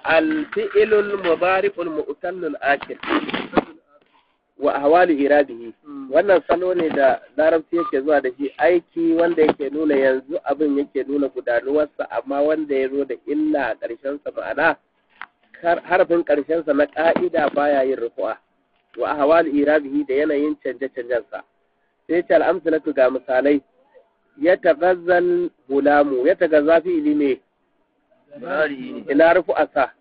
alfi'ilul mudari'ul mu'tallul akil wa ahwalu irabihi wannan salo ne da larabci yake zuwa da shi aiki wanda yake nuna yanzu abin yake nuna gudanuwarsa amma wanda ya zo da illa a ƙarshensa ma'ana harafin ƙarshensa na ƙa'ida baya yin rufu'a wa ahwalu irabihi da yanayin canje-canjensa sai ce al'amsalatu ga misalai ya tagazzal gulamu ya tagazza fi ilime ina rufu'arsa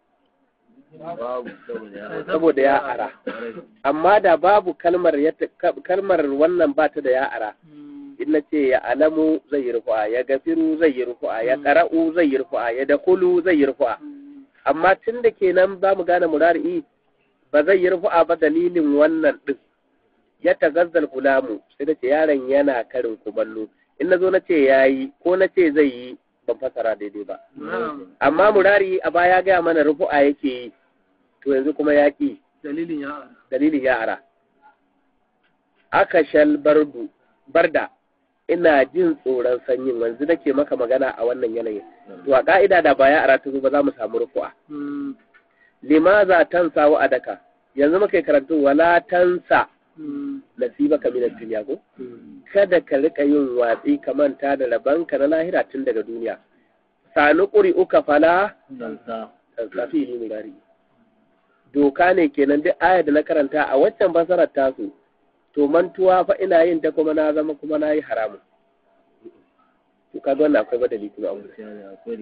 saboda ya ara amma da babu kalmar kalmar wannan ba ta da ya ara in na ce ya alamu zai yi rufu'a ya gafiru zai yi rufu'a ya qara'u zai yi rufu'a ya dakulu zai yi rufu'a amma tun da kenan za mu gane murari'i ba zai yi rufu'a ba dalilin wannan din ya tagazzal gulamu sai da ce yaron yana karin kumallo in na zo na ce yayi ko na ce zai yi ban fasara daidai ba amma murari a baya gaya mana rufu'a yake yi to yanzu kuma ya ƙi dalilin ya ara dalilin ya ara aka shal bardu barda ina jin tsoron sanyin wanzu nake maka magana a wannan yanayin to a ka'ida da ba ya ara ta zo ba za mu samu rufu'a limaza tansa wa adaka yanzu muka yi karatu wala tansa nasibaka min ad-dunya ko kada ka rika yin watsi ka manta da rabanka na lahira tun daga duniya sanu ƙuri uka fala tansafi ilimi gari doka ne kenan duk ayar da na karanta a waccan fasarar tasu to mantuwa fa ina yin ta kuma na zama kuma na yi haramun to kaga wannan akwai badali kuma an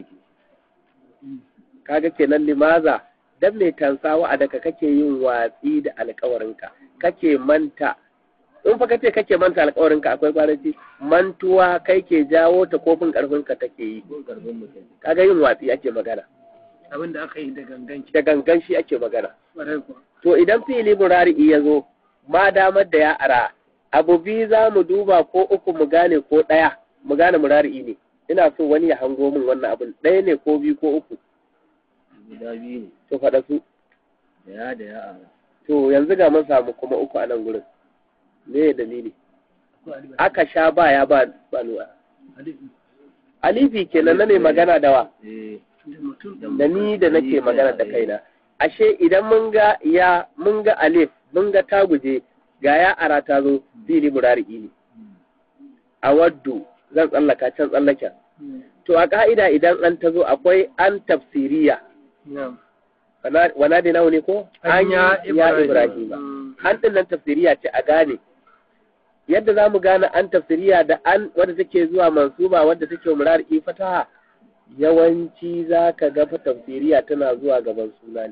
kaga kenan limaza dan mai tansawa a daga kake yin watsi da alkawarinka kake manta in fa kace kake manta alkawarinka akwai kwaranci mantuwa kai ke jawo ta kofin karfinka take yi kaga yin watsi ake magana abin da aka yi da ganganci da gangan shi ake magana ƙwarai kuwa to idan fili murari ya zo ma damar da ya ara abu biyu za mu duba ko uku mu gane ko ɗaya mu gane murari ne ina so wani ya hango min wannan abin ɗaya ne ko biyu ko uku guda biyu ne to faɗa su da ya da ya ara to yanzu ga mun samu kuma uku a nan gurin me ya dalili aka sha ba ya ba banuwa alifi kenan na ne magana da wa eh da mutum da ni da nake magana da kaina ashe idan mun ga ya mun ga alif mun ga taguje ga ya ara ta zo fili murari'i ne a waddu zan tsallaka can tsallaken to a ka'ida idan an ta zo akwai an tafsiriya na'am wana- wana da nawa ne ko an ya ibrahim an din nan tafsiriya ce a gane yadda za mu gane an tafsiriya da an wadda take zuwa mansuba wadda take murari'i fataha yawanci za ka ga fa tafsiriya tana zuwa gaban suna ne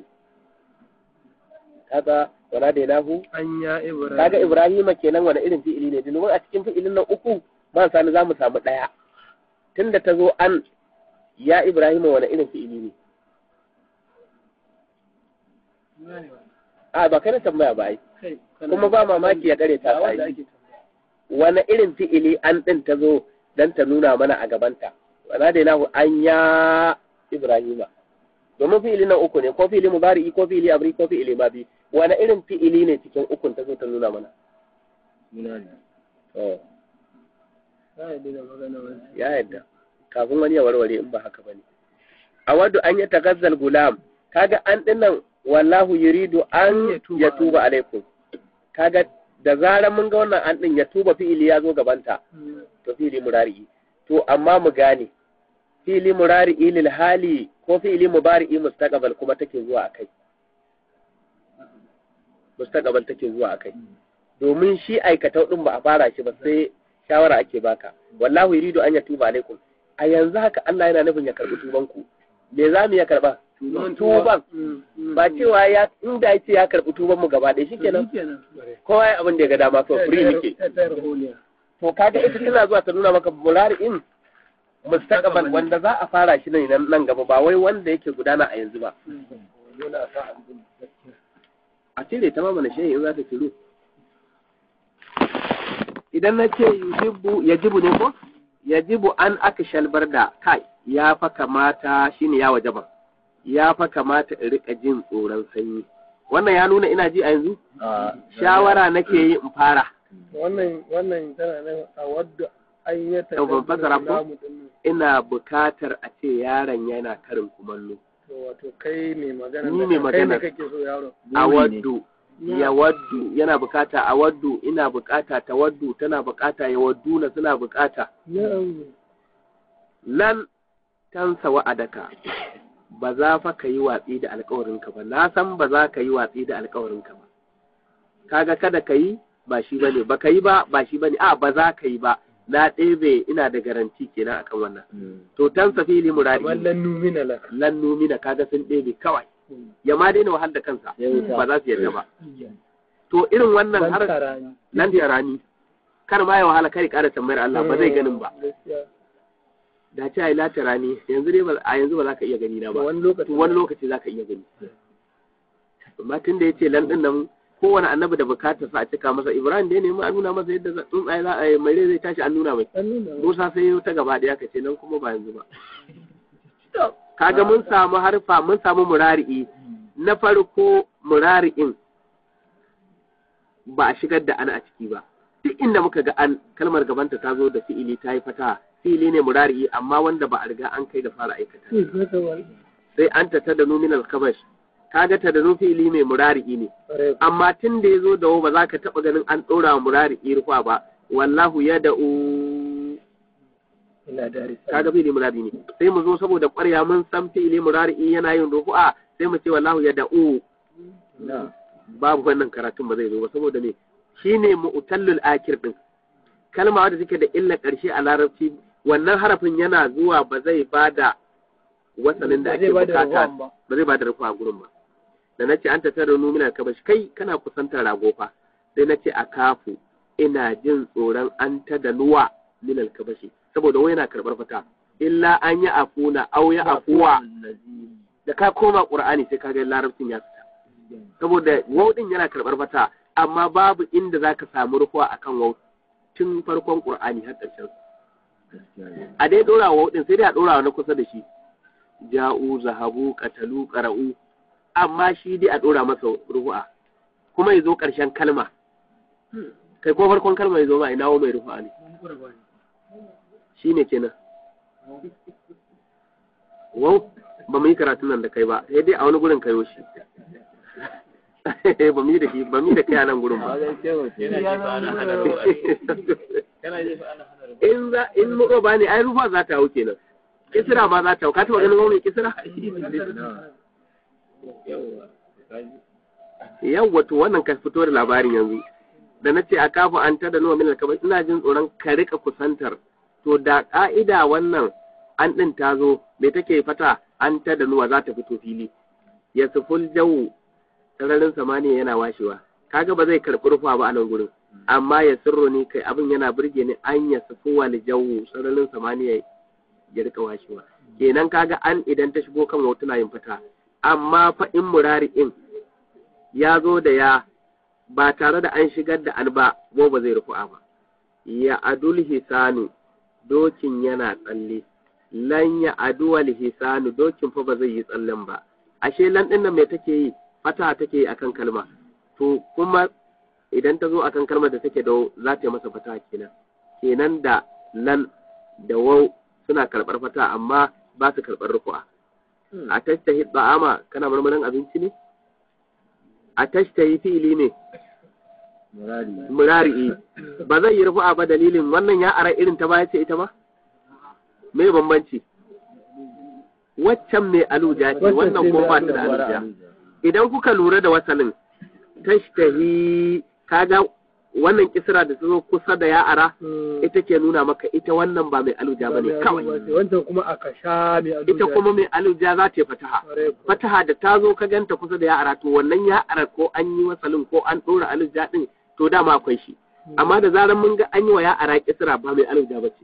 kaga wana da nahu an ya ibrahim kaga ibrahima kenan wani irin fi'ili ne domin a cikin fi'ilin nan uku ba sani za mu samu ɗaya tunda ta zo an ya ibrahima wani irin fi'ili ne a ba kai na tambaya ba ai kai kana- kuma ba mamaki ya kare ta Ba wanda ai ake tambaya. wani irin fi'ili an ɗin ta zo don ta nuna mana a gabanta wana da nahu an ya ibrahima domin fi'ili nan uku ne ko fi'ili mubari'i ko fi'ili abri ko fi'ili mabi wani irin fi'ili ne cikin ukun ta zo ta nuna mana suna ne Oh. Na yarda da magana wani. ya yadda kafin wani ya warware in ba haka bane a wadda an yi tagazzal gulam kaga an dinnan wallahu yuridu an Ya tuba ya tuba alaikum kaga da zarar mun ga wannan an din ya tuba fi'ili ya zo gabanta to fi'ili murari to amma mu gane fi'ili murari lil hali ko fi'ili mubari'i mustaqbal kuma take zuwa akai mustaqbal take zuwa akai domin shi aikatau din ba a fara shi ba sai shawara ake baka wallahu yuridu an yatuba alaikum a yanzu haka Allah yana nufin ya karbi tuban ku me za mu ya karba tuban Mm, mm. ba cewa ya inda yace ya karbi tuban mu gaba ɗaya shikenan Shikenan. kowa ya abin da ya ga dama so free muke Ta tayar holiya. to kaga ita tana zuwa ta nuna maka mulari'in mustaqbal wanda za a fara shi ne nan nan gaba ba wai wanda yake gudana a yanzu ba a cire ta ma mana shehi in za ta ciro idan na ce yujibu yajibu ne ko yajibu an aka shalbar da kai ya fa kamata shine ya wajaba ya fa kamata in rika jin tsoron sanyi wannan ya nuna ina ji a yanzu a shawara nake yi in fara Wannan wannan tana nan a wadda an yi ta Yau ban fassara ko? lamu din nan. ina bukatar a ce yaron yana karin kumallo to wato kai mai magana Ni da mai kan- kai magana. ne kake so yaro awaddu ya waddu yana bukata awaddu ina bukata tawaddu tana bukata ya waddu na suna bukata na'am lan tansa wa'adaka ba za fa ka yi watsi da alkawarinka ba na san ba za ka yi watsi da alkawarinka ba kaga kada ka yi ba shi bane ba ka yi ba ba shi bane a ba za ka yi ba na ɗebe ina da garanti kenan akan wannan to tansa fili muradi kamar lan numina laka lan numina kaga sun ɗebe kawai ya ma daina wahal da kansa ba za su yarda ba to irin wannan ban har tarani nan da rani kar ma ya wahala kai ƙara tambayar Allah ba zai ganin ba gaskiya da ce ai lata rani yanzu dai ba- a yanzu ba za ka iya gani na ba wani lokaci to wani lokaci za ka iya gani amma tun da ya ce lan din nan kowane annabi da bukatar sa a cika masa ibrahim da ya nemi a nuna masa yadda za- tsuntsaye za a yi mai rai zai tashi an nuna mai an nuna musa sai ya ta gaba ɗaya ka ce nan kuma ba yanzu ba kaga mun samu harfa mun samu murari'i na farko murari'in ba a shigar da an a ciki ba duk inda muka ga an kalmar gabanta ta zo da fi'ili ta yi fata fi'ili ne murari'i amma wanda ba a riga an kai ga fara aikata Hmm, haka wani. sai an ta da numinal kabash kaga ta da fi'ili mai murari'i ne Ƙwarai. amma tun da ya zo da ba za ka taɓa ganin an ɗora wa murari'i rufa ba wallahu ya da'u ina da risala kaga fi'ili murari ne sai mu zo saboda ƙwarya mun san fi'ili murari yana yin rufu'a sai mu ce wallahu ya da'u na babu wannan karatun ba zai zo ba saboda me shine mu'tallul akir din kalma wadda take da illa ƙarshe a larabci wannan harafin yana zuwa ba zai bada wasalin da Ba ake zai bada bukata ruwan ba. ba zai bada rufa a gurin ba da nace an tattara numinar kabash kai kana kusantar rago fa sai nace a kafu ina jin tsoron an ta da nuwa minal kabashi saboda wai yana karbar fata illa an yi afuna au ya afuwa da ka koma qur'ani sai ka ga larabcin ya fita saboda wau din yana karbar fata amma babu inda zaka samu rufuwa akan wau tun farkon qur'ani har ƙarshen a dai dora wau din sai dai a dora na kusa da shi ja'u zahabu qatalu qara'u amma shi dai a dora masa rufu'a kuma ya zo ƙarshen kalma kai ko farkon kalma ya zo ma ina mai rufu'a ne shi ne kenan wau ba mu yi karatun nan da kai ba sai dai a wani gurin kayo shi ba mu yi da shi ba mu yi da kai a nan gurin ba in za in muka ba ne ai rufa za ta hau kenan kisira ma za ta hau ka taɓa ganin wani kisira yawwa to wannan ka fito da labarin yanzu da na ce a kafa an tada nuwa min alkabar ina jin tsoron ka rika kusantar to da ka'ida wannan an ɗin ta zo me take fata an tada nuwa za ta fito fili ya suful jawu sararin samaniya yana washewa kaga ba zai karɓi rufa ba a nan gurin amma ya sirro ne kai abin yana burge ni an ya sufu wal jawu sararin samaniya ya rika washewa kenan kaga an idan ta shigo kan wata yin fata amma fa in murari'in ya zo da ya ba tare da an shigar da an ba ko ba zai rufu'a ba ya adul hisanu dokin yana tsalle lan ya aduwal hisanu dokin fa ba zai yi tsallen ba ashe lan din nan me take yi fata take yi akan kalma to kuma idan ta zo akan kalmar da take da wau, za ta yi masa fata kenan kenan da lan da wau suna karɓar fata amma ba su karɓar rufu'a a tastahi ba'ama kana marmarin abinci ne a tastahi fi'ili ne murari murari'i ba zai yi rufu'a ba dalilin wannan ya ara irin ta baya ce ita ba me bambanci waccan mai aluja ce Waccan wannan ce ko mai ba ta da aluja. aluja idan kuka lura da wasalin tashtahi kaga wannan kisra da ta zo kusa da ya ara Hmm. ita ke nuna maka ita wannan ba mai aluja ba ne Ba mai kawai aluja ce. wancan kuma aka sha mai aluja ita kuma mai aluja za ta yi fataha Ƙwarai kuwa. fataha da ta zo ka ganta kusa da ya'ara to wannan ya'ara ko an yi wasalin ko an ɗora alija ɗin to dama akwai shi amma da zarar mun ga an yi wa ya'ara kisra ba mai alija ba ce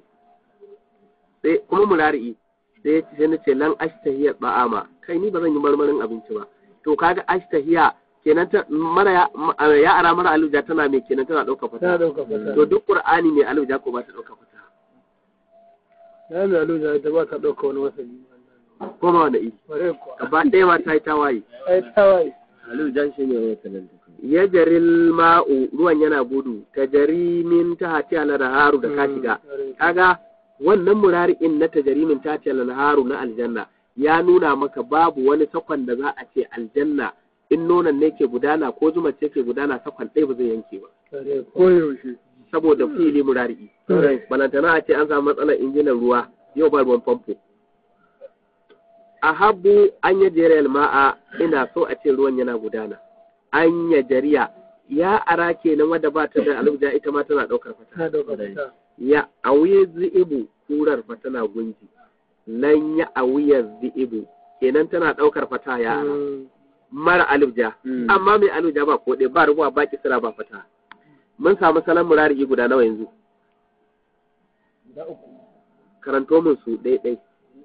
sai kuma murari'i sai ya ce sai na ce lan ashtahiya ba'ama kai ni ba zan yi marmarin abinci ba to kaga ashtahiya kenan ta mara ya- ma- ya'ara mara alija tana mai kenan tana ɗauka ta fataha dauka fata to duk qur'ani mai alija ko ba ta ɗauka fataha ya mai aluja ita ba ta dauka wani wasali ko ma wani iri Ƙwarai kuwa gaba ɗaya ma ta yi tawaye ai tawaye alu jan shi ne wata nan duka ya jaril ma'u ruwan yana gudu ta jari min ta hati haru da ka shiga Ƙwarai. kaga wannan murari'in na tajarimin ta haru na aljanna ya nuna maka babu wani sakon da za a ce aljanna in nonon ne ke gudana ko zuma ce ke gudana sakon ɗaya ba zai yanke ba koyaushe saboda fili murari balantana a ce an samu matsalar injinan ruwa yau ba ruwan famfo a habu an yi jeriyar ma'a ina so a ce ruwan yana gudana an ya jariya ya ara kenan wadda ba ta da alubja ita ma tana ɗaukar fata ta dauka ta ya auye zi'ibu kurar fa tana gunji lan ya auye zi'ibu kenan tana ɗaukar fata ya ara mara alubja amma mai alubja ba ko ɗaya ba rubuwa ba kisira ba fata mun samu salon murari guda nawa yanzu da uku karanto min su ɗaya ɗai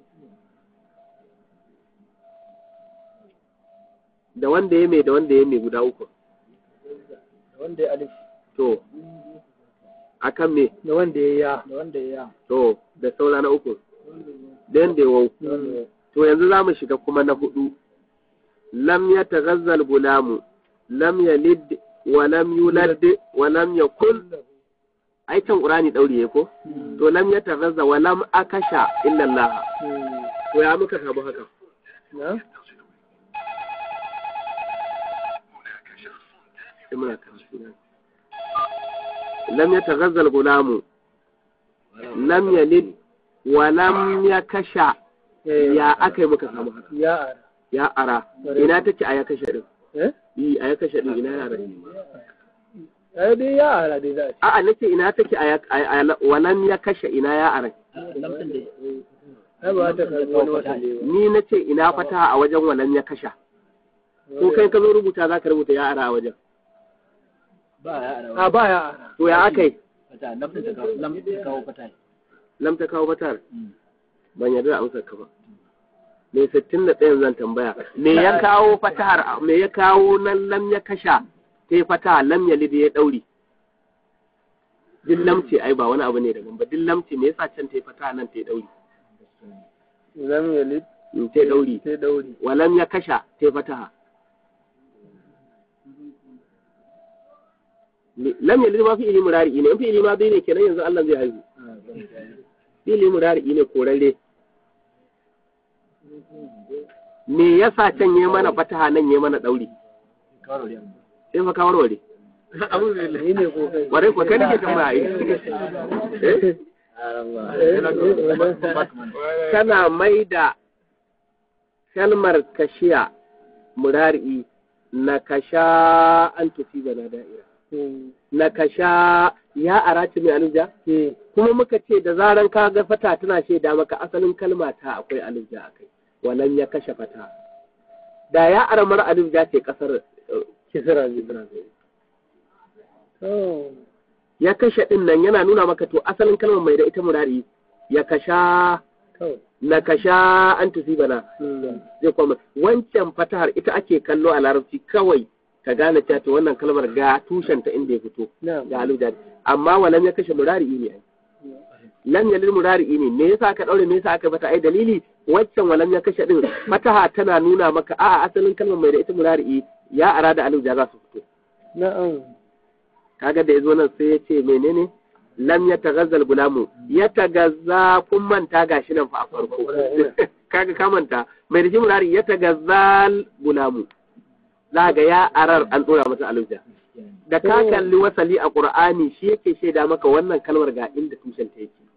da wanda ya mai da wanda ya mai guda uku da wanda ya alif to akan me da wanda ya ya da wanda ya ya to da saura na uku da yanda ya wau to yanzu za mu shiga kuma na hudu lam ya taghazzal gulamu lam yalid wa lam yulad wa lam yakul ai can qur'ani dauri yake ko to lam ya taghazza wa lam akasha illa Allah to ya muka samu haka na sai muna karatu na. lam ya taghazzal gulamu lam yalid wa lam yakasha ya akai muka samu haka ya ara ya ara ina take a ya kashe din eh yi a ya kashe din ina yara ai dai ya ara dai za a ce a'a nace ina take a ya a- a- walam ya kashe ina ya ara ai ba ta karbi wani wata ne ni nace ina fata a wajen walam ya kasha ko kai ka zo rubuta za ka rubuta ya ara a wajen a ba ya ara to ya akai fata lam ta kawo lam ta kawo fata lam ta kawo fatar ban yarda da amsar ka ba me sittin da ɗayan zan tambaya me ya kawo fatahar me ya kawo nan lam ya kasha ta yi fataha lam ya lidi ya ɗauri dillam ce ai ba wani abu ne daban ba dillam ce me yasa can ta yi fataha nan ta yi ɗauri lam yalid in ta yi ɗauri sai dauri wa lam ya kasha ta yi fataha lam ya lidi ma fi'ili murari ne in fi'ili ma bai ne kenan yanzu Allah zai haihu fi'ili murari ne korarre me yasa can yi mana fataha nan yi mana ɗauri kawo da sai fa ka warware ni ne ko kai ware ko kai nake tambaya ai Eh? kana mai da kalmar kashiya murari na kasha an tufi bana da'ira na kasha ya araci mai alija kuma muka ce da zaran ka ga fata tana shaida maka asalin kalma ta akwai alija a kai wannan ya kashe fata da ya aramar alija ce kasar eh, kisra Kisra zai. to ya kashe din nan yana nuna maka to asalin kalmar mai da ita murari ya kasha to na kasha an bana zai kuma wancan fatahar ita ake kallo a larabci kawai ka gane cewa to wannan kalmar ga tushen ta inda ya fito na ga alujad amma walam ya kashe murari ne ai lam yalil murari ne me yasa aka daure me yasa aka bata ai dalili waccan walam ya kashe din fataha tana nuna maka a asalin kalmar mai da ita murari ya arada alujad za su fito na'am kaga da ya zo nan sai ya ce menene lam ya tagazzal gulamu ya tagazza kun manta gashi nan fa a farko kaga ka manta mai da murari ya tagazzal gulamu za ga ya arar an dora masa alujja da ka kalli wasali a qur'ani shi yake shaida maka wannan kalmar ga inda tushen ta yake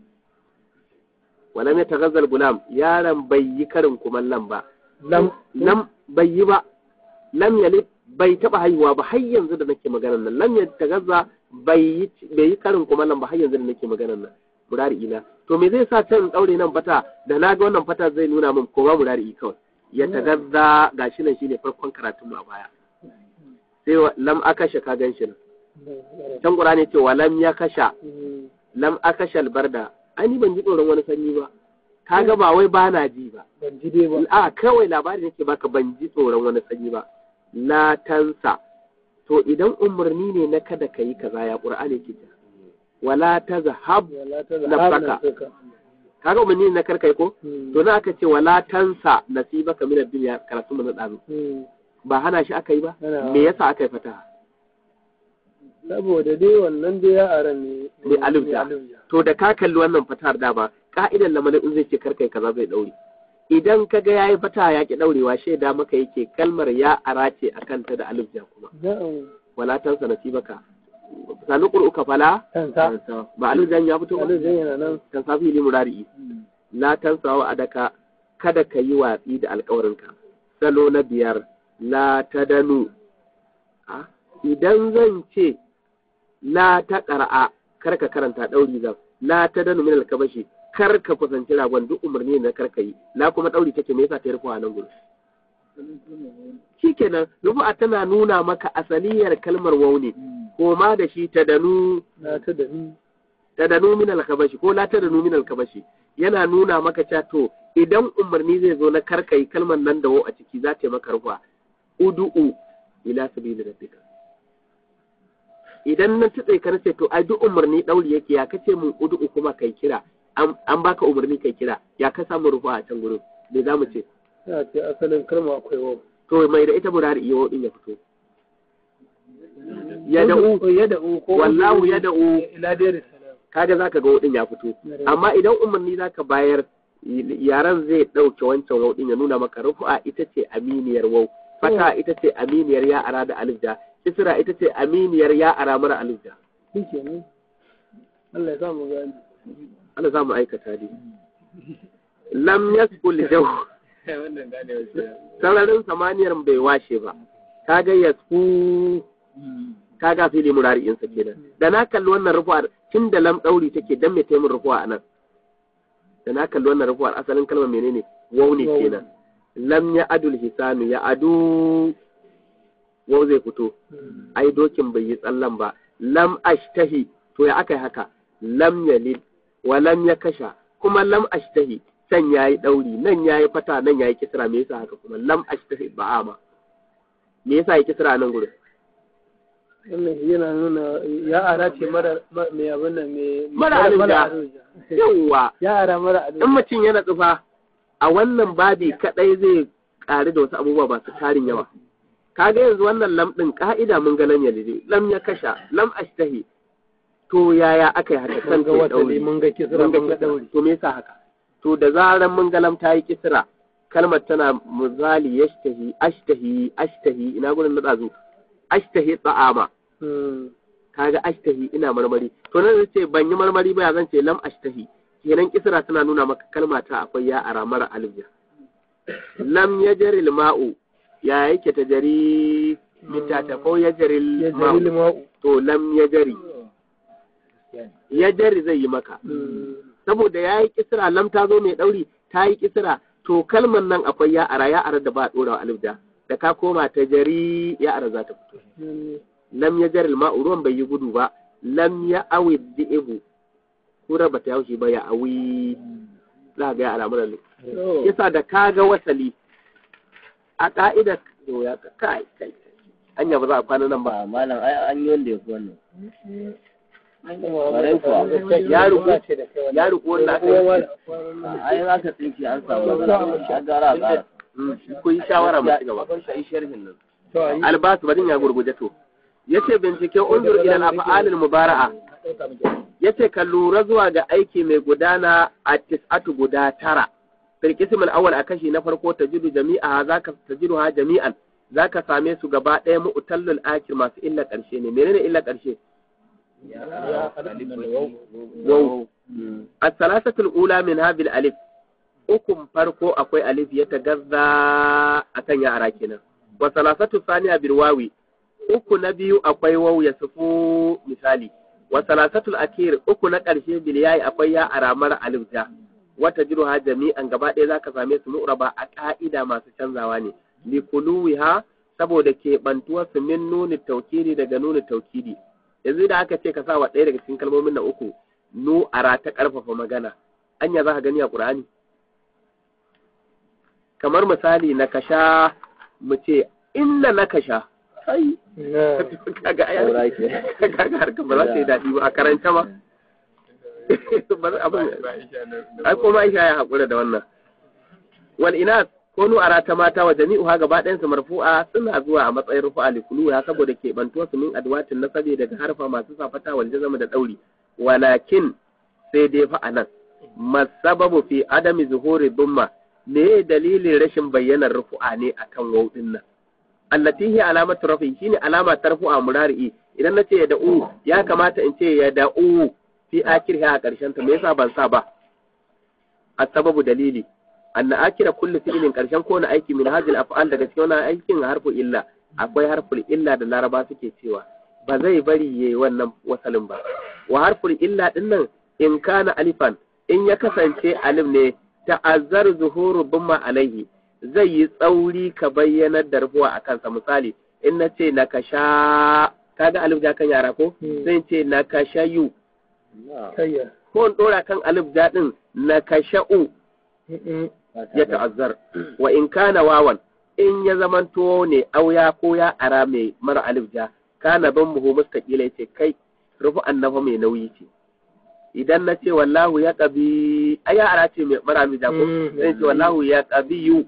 walam ya tagazzal gulam yaron bai yi karin kumallan ba lam lam bai yi ba lam yalid bai taba haihuwa ba har yanzu da nake maganar nan lam yalid tagazza bai yi bai yi karin kuma nan ba har yanzu da nake maganar nan murari ina to me zai sa can daure nan fata da na ga wannan fata zai nuna min koma murari kawai ya tagazza gashi nan shine farkon karatun mu a baya sai wa- lam akasha ka gan shi nan can qur'ani ce wa lam yakasha lam akasha albarda ai ni ban ji tsoron wani sanyi ba kaga ba wai ba na ji ba ban ji dai ba a kawai labari nake baka ban ji tsoron wani sanyi ba la tansa to idan umarni ne na kada ka yi kaza ya qur'ani ke ta wala tazhab wala ta nafsaka. nafsaka. kaga umarni ne na karkai ko Hmm. to na aka ce wala tansa nasibaka min ad-dunya karatu mun dazu Hmm. ba hana shi aka yi ba Hana. me yasa aka yi fata saboda dai wannan dai ya aran ne ne alifta to da ka kalli wannan fatar da ba ka'idan lamarin in zai ce karkai kaza zai daure idan ka ga yayi fata ya ki daurewa shaida maka yake kalmar ya arace akan ta da alif ja kuma na'am wala tansa nasibaka sanu qur'uka fala kansa ba alif jan ya fito ba alif zai yana nan kan safi li murari la tansa wa adaka kada ka yi watsi da alƙawarinka salo na biyar la tadanu Ah, idan zan ce la ta ƙara'a kar ka karanta ɗauri zan la ta danu min alkabashi kar ka kusanci ragon duk umarni na kar ka yi la kuma ɗauri take me yasa ta rufu a nan gudu shikenan rufu'a tana nuna maka asaliyar kalmar waune ko ma da shi ta danu na ta da ni ta danu min alkabashi ko la ta danu min alkabashi yana nuna maka cewa to idan umarni zai zo na kar ka yi kalmar nan da wau a ciki za ta yi maka rufu'a udu'u ila sabili rabbika idan na tutse ka nace to ai duk umarni dauri yake ya kace mun udu kuma kai kira an an baka umarni kai kira ya ka samu rufa a can gurin me za mu ce ya ce asalin kalma akwai wau to mai da ita murari iyo din ya fito ya da'u ya da'u ko wallahu ya da'u ila dai salam kaga zaka ga wadin ya fito amma idan umarni zaka bayar yaran zai dauke wancan wadin ya nuna maka rufa ita ce aminiyar wau fata ita ce aminiyar ya ara da alif da isra ita ce aminiyar ya ara mara alif da shikenan Allah ya sa mu gani Allah za mu aikata ne. Lam yaskul jau sararin samaniyar bai washe ba. Kaga yasku kaga fili murari'in sa kenan. Da na kalli wannan rufuwar tun da lam ɗauri take dan me taimun rufuwa a nan. Da na kalli wannan rufuwar asalin kalmar menene? Wau ne kenan. Lam ya adul hisanu ya adu wau zai fito. Ai dokin bai yi tsallan ba. Lam ashtahi to ya aka yi haka. Lam yalid wa lam ya kasha kuma lam ashtahi can yayi dauri nan yayi fata nan yayi kisra me yasa haka kuma lam ashtahi ba'ama me yasa yayi kisra nan gurin wannan yana nuna ya ara ce mara mai abin nan mai Mara alija. yawa ya ara mara in alija mutum yana tsufa a wannan babi kadai zai ƙari da wasu abubuwa ba su tarin yawa kaga yanzu wannan lam din ka'ida mun ga lam yalidi lam ya kasha lam ashtahi to yaya aka yi haka mun kan ga ke wata dauri mun ga kisra mun ga mun ga kisra. dauri to me yasa haka to da zaran mun ga lam ta yi kisra kalmar tana muzali yashtahi ashtahi ashtahi ina gurin na dazu ashtahi ta'ama Hmm. kaga ashtahi ina marmari to nan zai ce ban yi marmari ba ya zan ce lam ashtahi kenan kisra tana nuna maka kalma ta akwai ya ara mara alif ja lam yajri ma'u ya yake ta jari mitata ko yajri ya jari ma'u lima'u to lam yajri yajri zai yi maka Hmm. saboda ya yi kisra lam ta zo mai ɗauri ta yi kisra to kalmar nan akwai ya ara ya ara da ba a ɗora wa alif da da ka koma ta jari ya ara za ta fito Hmm. lam ya jaril ma'u ruwan bai yi gudu ba lam ya awi di'ibu kura ba ta yaushe ba ya awi za ga ya alamun ne Oh. yasa da ka ga wasali a ka'idar to ya ka kai kai anya ba za a kwana nan ba ba malam ai an yi wanda ya fi wannan Kwarai kuwa. Ya ruku. ya riƙo wannan aka yi ai in aka tsinci an samu matsala an gara a ƙara Mm, ku yi shawara mu ci gaba yi sharhin nan albasu badin ya gurguje to yace bincike undur ila al-af'al al-mubara'a yace ka lura zuwa ga aiki mai gudana a tis'atu guda tara fil qism al-awwal a kashi na farko tajidu jami'a zaka tajidu ha jami'an zaka same su gaba ɗaya mu'tallul akir masu illa ƙarshe ne menene illa ƙarshe waw as-salasatu al-ula min hadhihi alif ukun farko akwai alif ya tagazza akan yara kenan wa salasatu thaniya bil wawi uku na biyu akwai waw ya sufu misali wa salasatul akir uku na ƙarshe bil yayi akwai ya aramar alif ja wata jiruha jami'an gaba ɗaya zaka same su mu'raba a ka'ida masu canzawa ne li kuluwiha saboda ke bantuwar su min nuni taukidi daga nuni taukidi yanzu da aka ce ka sa wa ɗaya daga cikin kalmomin na uku nu ara ta ƙarfafa magana anya za ka gani a ƙur'ani kamar misali na kasha mu ce inna na kasha ai Na. kaga ai Saura ke. kaga harkar ba za ta yi daɗi ba a karanta ma ba za abin ai kuma Aisha ya haƙura da wannan wal ina ko nu ara ta mata wa jami'uha gaba ɗayan su marfu'a suna zuwa a matsayin rufu'a li kuluha saboda ke bantuwa su min adwatin nasabi daga harfa masu safata wal jazama da dauri walakin sai dai fa anan masababu fi adami zuhuri dumma me dalilin rashin bayyanar rufu'a ne akan waw din nan allati hi alamatu rafi shine alama ta rufu'a murari idan na ce ya da'u ya kamata in ce ya da'u fi akirha a karshen ta me yasa ban sa ba sababu dalili anna akira kullu fi'lin karshen kowane aiki min hadhihi af'al daga cikin wannan aikin harfu illa akwai harful illa da laraba suke cewa ba zai bari yayi wannan wasalin ba wa harful illa din nan in kana alifan in ya kasance alif ne ta'azzar zuhuru bumma alaihi zai yi tsauri ka bayyanar da rufuwa a kansa misali in na ce na kasha kaga alif ja kan yara ko zai ce na kashayu kayya ko in dora kan alif ja din na kasha'u ya ta'azzar wa in kana wawan in ya zamanto ne auya ko ya ara mai mara alif ja kana ban muhu mustaqila yace kai rufu annafa mai nauyi ce idan na ce wallahu ya qabi ai ya ara ce mai mara alif ja ko sai ce wallahu ya qabiyu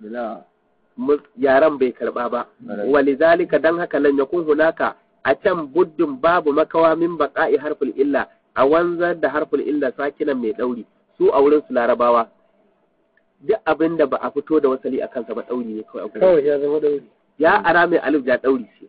yaran bai karba ba walizalika dan haka lan yakun hunaka a can buddin babu makawa min baqa'i harful illa a wanzar da harful illa sakinan mai dauri su a wurin su larabawa duk abin da ba a fito da wasali a kansa ba ɗauri ne kawai a gurin. kawai ya zama ɗauri Ya ara mai alif ja ɗauri ce.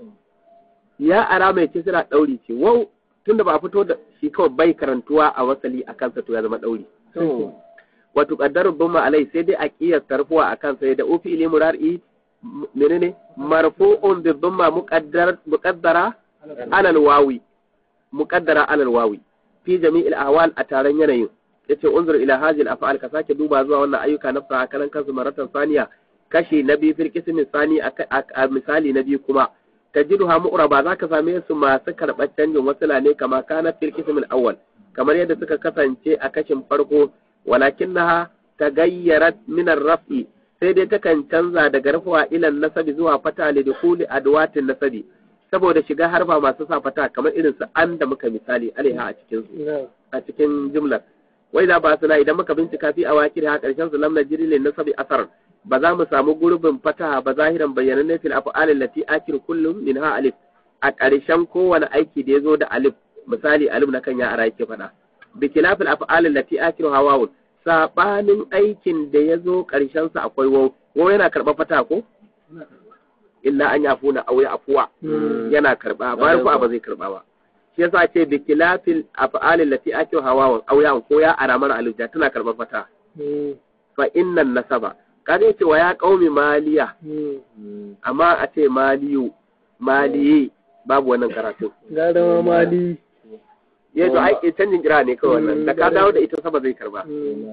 Ya ara mai kisra ɗauri ce. Wau tunda ba a fito da shi kawai bai karantuwa a wasali a kansa to ya zama ɗauri. Wato ƙaddarin bin alai sai dai a ƙiyar tarfuwa a kansa da ofi ili murari menene marfu'un bi dhamma muqaddar muqaddara alal wawi muqaddara alal wawi fi jami'il ahwal a taron yanayin yace unzur ila hadhihi al-af'al ka sake duba zuwa wannan ayyuka na fa kalan kansu maratan saniya kashi na biyu fil qismi sani a misali na biyu kuma tajiduha mu'raba zaka same su masu karɓar canjin wasila ne kama kana fil qismi al-awwal kamar yadda suka kasance a kashin farko walakinnaha tagayyarat min ar-raf'i sai dai takan canza daga rafuwa ilan nasabi zuwa fata li dukuli adwatin nasabi saboda shiga harfa masu sa fata kamar irin su an da muka misali alaiha a cikin a cikin jumlar wai da ba suna idan muka bincika fi a wakil ha karshen su lam najri lin nasabi asar ba za mu samu gurbin fataha ba zahiran bayanan fil af'al allati akir kullum minha alif a karshen kowane aiki da yazo da alif misali alif na kan ya ara yake fada bi khilafil af'al allati akiru hawawun sabanin aikin da yazo karshen sa akwai waw waw yana karba fata ko illa an yafuna aw ya afuwa yana karba ba rufa ba zai karba ba shi yasa ce bi kilafil af'alil lati akiru hawawan aw ya ko ya aramar alija tana karban fata fa innan nasaba kaga yace wa ya qaumi maliya amma a ce maliyu maliyi babu wannan karatu gara ma mali ya to ai canjin kira ne kawai wannan da ka dawo da ita saba zai karba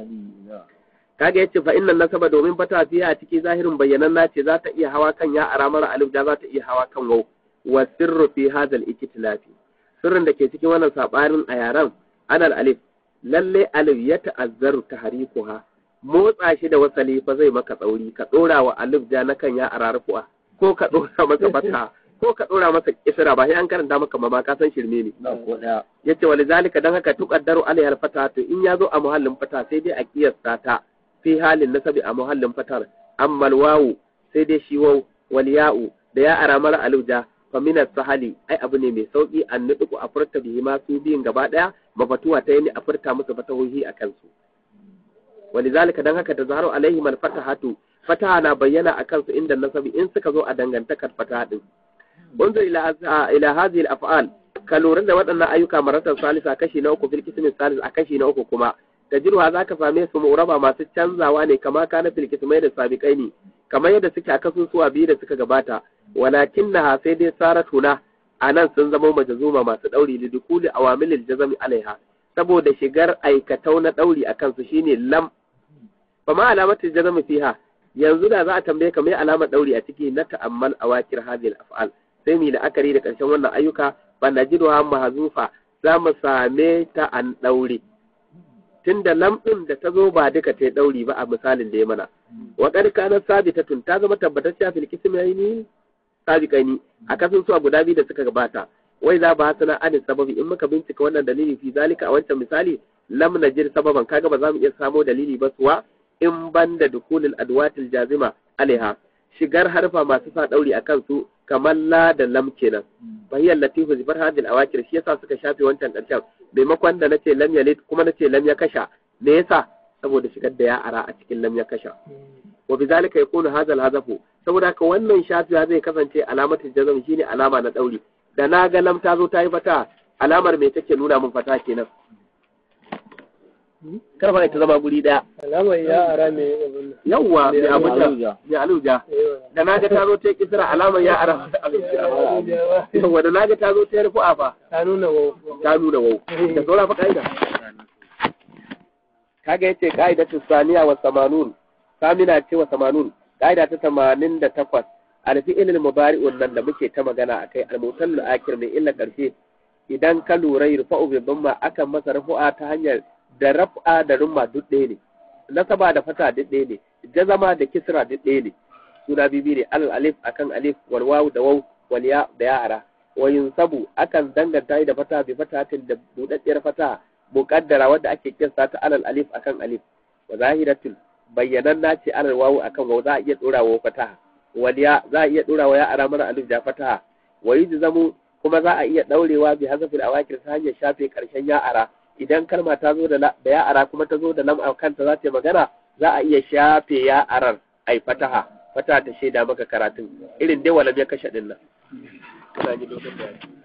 kaga yace fa innan nasaba domin fata fiye a ciki zahirin bayyanan nace za ta iya hawa kan ya aramar alif da za ta iya hawa kan waw wa sirru fi hadha al-iktilafi sirrin da ke cikin wannan sabanin a yaran anal alif lalle alif ya ta'azzaru tahrikuha motsa shi da wasali fa zai maka tsauri ka dora wa alif ja na kan ya ararfu'a ko ka dora masa fata ko ka dora masa kisra ba sai an karanta maka ma ka san shirme ne yace walizalika dan haka tuqaddaru alayhi fata to in yazo a muhallin fata sai dai a kiyasta ta fi halin nasabi a muhallin fatar amma wawu sai dai shi waw wal ya'u da ya aramar alif ja famina sahali ai abu ne mai sauki an nuɗuku a furta bihi ma su biyun gaba ɗaya mafatuwa ta yi a furta musu fatahohi a kansu walizalika dan haka da zaharu alaihi man fatahatu fataha na bayyana a kansu inda nasabi in suka zo a dangantakar fataha din unzur ila ila hadhihi al-af'al ka lura da waɗannan ayyuka maratan salisa kashi na uku fil qismi salis a kashi na uku kuma tajruha zaka same su mu'raba masu canzawa ne kama kana fil qismai da sabiqaini kamar yadda suke a kasusuwa biyu da suka gabata walakin na sai dai saratuna a nan sun zama majazuma masu ɗauri da dukuli awamilil jazami alaiha saboda shigar aikatau na ɗauri a kansu shine lam fa ma alamatul jazami fiha yanzu da za a tambaye ka mai alamar ɗauri a ciki na ta'ammal awakir hadhihi af'al sai mu la'akari da ƙarshen wannan ayyuka fa najiduha mahzufa za mu same ta an ɗaure tunda lam ɗin da ta zo ba duka ta yi ɗauri ba a misalin da ya mana wa qad kanat sabitatun ta zama tabbatacciya fil kismaini sabiqaini a kasan su guda biyu da suka gabata wai za ba sana adin sababi in muka bincika wannan dalili fi zalika a wancan misali lam najir sababan kaga ba za mu iya samo dalili ba suwa in banda dukulul adwatil jazima alaiha shigar harfa masu sa dauri a kansu kamar la da lam kenan bahiyar latifu zibar hadil awakir shi yasa suka shafe wancan karshen maimakon da nace lam yalid kuma nace lam ya kasha me yasa saboda shigar da ya ara a cikin lam ya kasha wa bizalika yakunu hadha al-hazafu saboda haka wannan shafiya zai kasance alamatin jazm shine alama na dauri da na ga lam ta zo ta yi fata alamar me take nuna min fata kenan kar fa ta zama guri daya alamar ya ara mai abin nan yawwa mai abin da aluja. mai aluja yawa da na ga ta zo ta yi kisra alamar ya ara mata aluja yawwa da na ga ta zo ta yi rufu'a fa ta nuna wa ta nuna wau da saura fa ka'ida kaga yace ka'idatu saniya wa samanun samina ce wa samanun ka'ida ta tamanin da takwas alfi'il mubari'un nan da muke ta magana akai almutallu akir mai illa karshe idan ka lura yurfa'u bi dhamma akan masa rufu'a ta hanyar da raf'a da rumma duk ɗaya ne nasaba da fata duk ɗaya ne jazama da kisra duk ɗaya ne suna bibi ne alal alif akan alif wal wawu da waw wal ya da ya'ara wa yunsabu akan danganta da fata bi fatatin da budaddiyar fata muqaddara wadda ake kinsa ta alal alif akan alif wa zahiratul bayyanan nace alal wawu akan waw za a iya dora wa fata wal ya za a iya dora wa ya ara mara alif da fata wa yujzamu kuma za a iya daurewa bi hazafil awakir ta hanyar shafe karshen ya ara idan kalma ta zo da la- da ya ara kuma ta zo da lam a kanta za ta yi magana za a iya shafe ya arar ai fataha fataha ta shaida maka karatun irin dai walam ya kashe din nan kana ji lokacin da